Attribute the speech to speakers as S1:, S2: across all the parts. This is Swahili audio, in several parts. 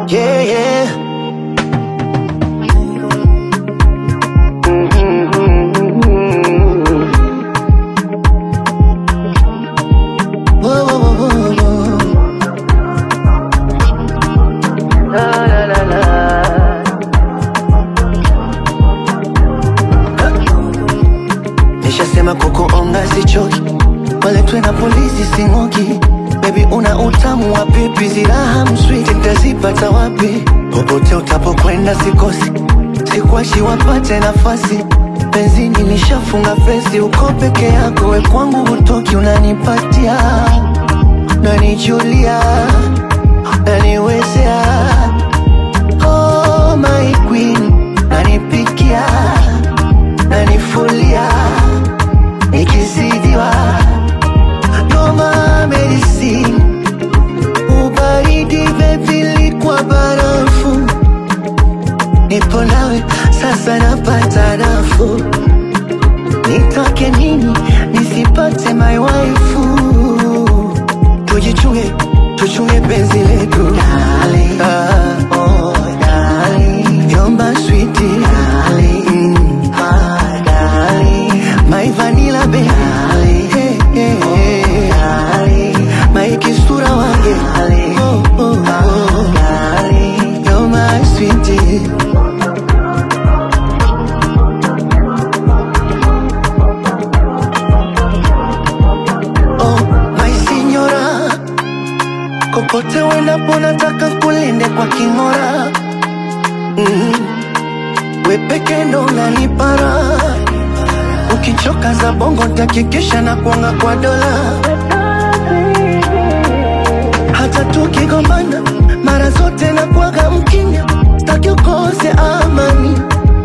S1: Yeah, yeah. Whoa, whoa, whoa, whoa, whoa. La, la, la, la. Nishasema kukuonga sichoki, waletwe na polisi sing'oki. Baby una utamu wa pipi, ziraha mswiti nitazipata wapi? Popote utapokwenda sikosi, sikuachi wapate nafasi. Benzini nishafunga fesi, uko peke yako, we kwangu hutoki, unanipatia nanijulia, naniwezea oh my queen, nanipikia nanifulia nikizidiwa noma medicine ubaridi bebili kwa barafu nipo nawe sasa napata nafuu nitoke nini nisipate my waifu tujichunge tuchunge penzi letu Darling, ah, oh, darling. You're my sweetie darling. Mm, ah, darling. My vanilla baby hey, hey, hey. darling. My kisura wange oh, oh, oh. darling. You're my sweetie Oh, my signora, kokote uendapo nataka kulinde kwa king'ora. Mm. We peke ndo unanipara, ukichoka za bongo ntakikisha na kuanga kwa dola. Hata tukigombana mara zote na kuaga mkimya, staki ukose amani,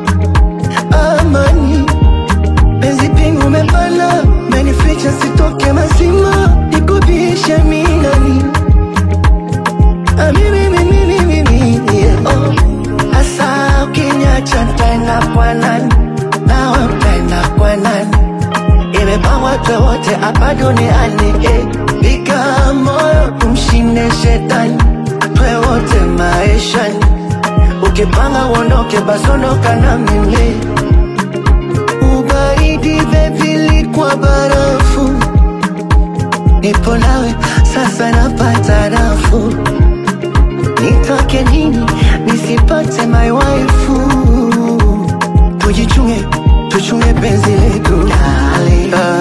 S1: amani penzi pingu umepana, menificha sitoke mazima, nikubishe minani Ah, mimi, mimi, mimi, mimi, yeah. Oh, Asa ukiniacha ntaenda kwa nani? Nawe utaenda kwa nani? Imepangwa twe wote hapa duniani eh. Piga moyo tumshinde shetani, twe wote maishani. Ukipanga uondoke, basi ondoka na mimi ubaridi bebili kwa barafu, nipo nawe sasa napata nafuu. Nitoke nini nisipate my waifu? Tujichunge, tuchunge penzi letu Darling, ah,